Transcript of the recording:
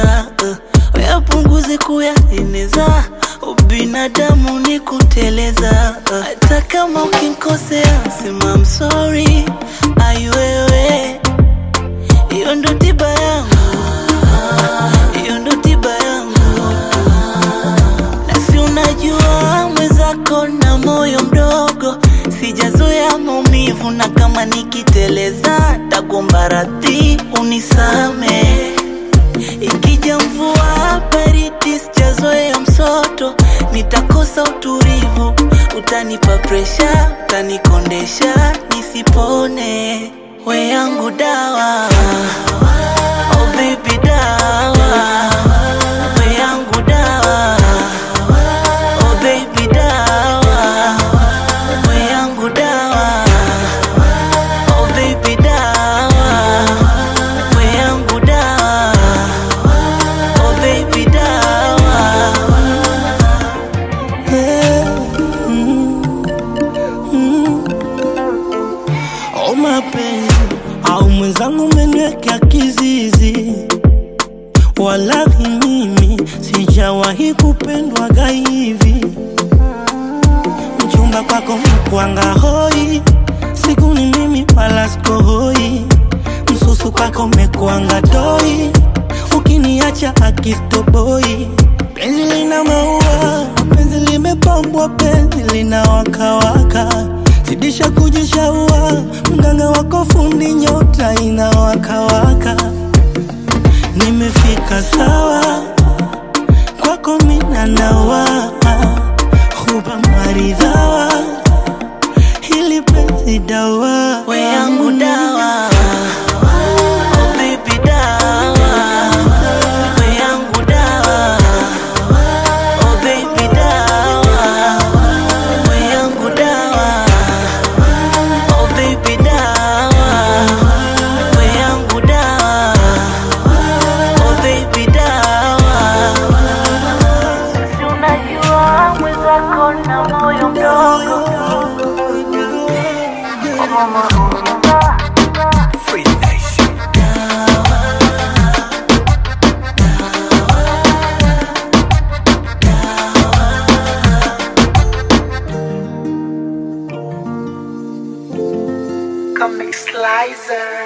kuteleza uh, yapunguze kuyaeneza ubinadamu ni kuteleza uh, hata kama ukinkosea sema I'm sorry aiwewe hiyo ndo tiba yangu hiyo ndo tiba yangu nasi unajua mwenzako na moyo mdogo sijazoea maumivu na kama nikiteleza tagomba radhi unisame ikija mvua baridi sijazoea msoto nitakosa utulivu utanipa presha utanikondesha nisipone we yangu dawa oh baby dawa we yangu dawa oh baby dawa we yangu dawa oh baby dawa we yangu dawa oh baby dawa Oh mapenzi au mwenzangu umeniwekea kizizi, walahi mimi sijawahi kupendwaga hivi. Mchumba kwako mkwanga hoi, siku ni mimi wala sikohoi. Msusu kwako mekwanga doi, ukiniacha akistoboi. Penzi lina maua, penzi limepambwa, penzi lina wakawaka zidisha kujishaua, mganga wako fundi, nyota inawakawaka. Nimefika sawa kwako, mina nawa huba maridhawa, hili penzi dawa we yangu dawa oh baby dawa we yangu dawa oh baby dawa we yangu dawa oh baby dawa we yangu dawa oh baby dawa si unajua mwenzako na moyo mdogo Comic Slicer.